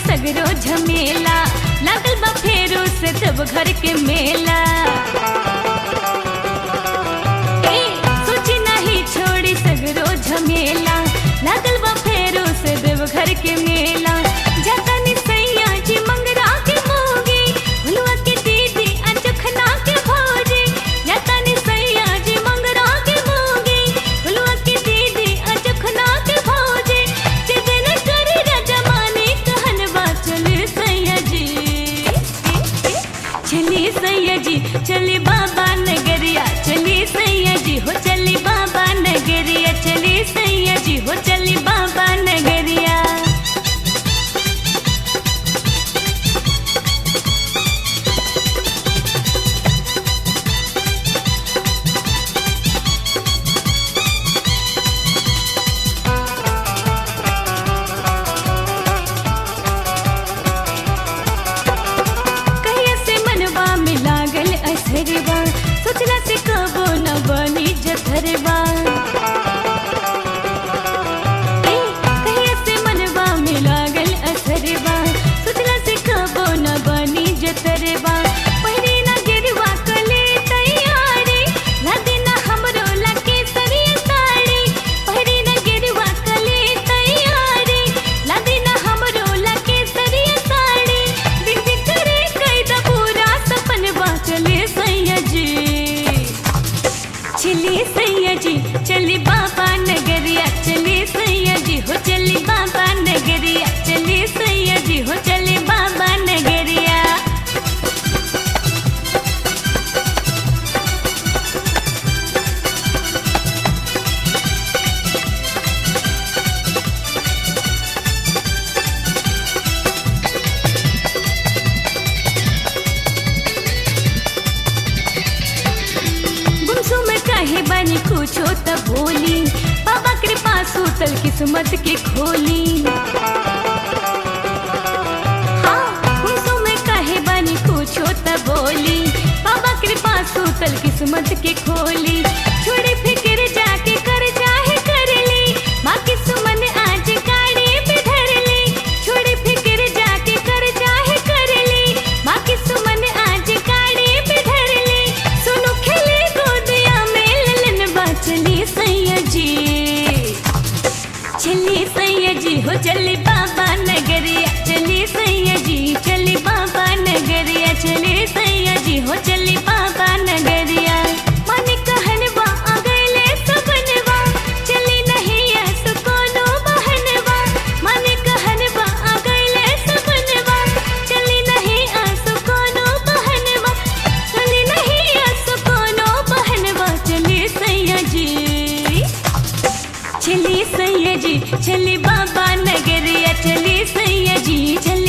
सगरो झमेला लागल बा फेरू से तब घर के मेला ए, सोची नहीं छोड़ी सगरो झमेला लागल बा फेरू से देव घर के मेला जाता नि सैया जी मंगरा के मोगी भुलुआ के दीदी अनचखना के भौजी जाता नि सैया जी मंगरा के मोगी भुलुआ के दीदी अनचखना के भौजी जिदन करे रजमाने कहन बा चले सैया जी चली सैया जी चली बाबा नगरिया चली सैया जी हो चली बाबा नगरिया चली सैया जी हो चली बाबा नगरिया कहिया से मनवा में लागल असरवा सोचला से कबो न बनी जथरवा ए, कहिया से मनवा में लागल असरवा सोचला से कबो न बनी जथरवा पहिरे ना गिरवा कले तैयारी लादे ना हमरो लके सरिया साड़ी पहिरे ना गिरवा कले तैयारी लादे ना हमरो लके सरिया साड़ी दिन दिन करे कैदा पूरा सपनवा चले सैया जी चली सैया जी चली बाबा नगरिया चली सैया जी हो चली बाबा नगरिया चली सैया जी हो चली बाबा नगरिया गुमसुम काहे बानी कुछो त बोली बाबा कृपा सूतल किस्मत के खोली हाँ, गुमसुम काहे बानी कुछो त बोली बाबा कृपा सूतल किस्मत के खोली छोड़ी फिक्र जाके कर चाहे कर ली बाकी सुमन आज गाड़ी पे धर ली छोड़ी फिक्र जाके कर चाहे कर ली बाकी सुमन आज गाड़ी पे धर ली सुनो खेले गोदिया में ललन बचली सैया जी चली सैया जी हो चली बाबा नगरिया चली सैया जी चली बाबा नगरिया चली सैया जी हो चली बाबा नगरिया मन कहनवा आ गइले सपनवा चली नहीं ऐस कोनो बहनवा मन कहनवा आ गइले सपनवा चली नहीं ऐस कोनो बहनवा चली नहीं ऐस कोनो बहनवा चली सैया जी चली सैया जी चली बाबा नगरिया चली सैया जी चली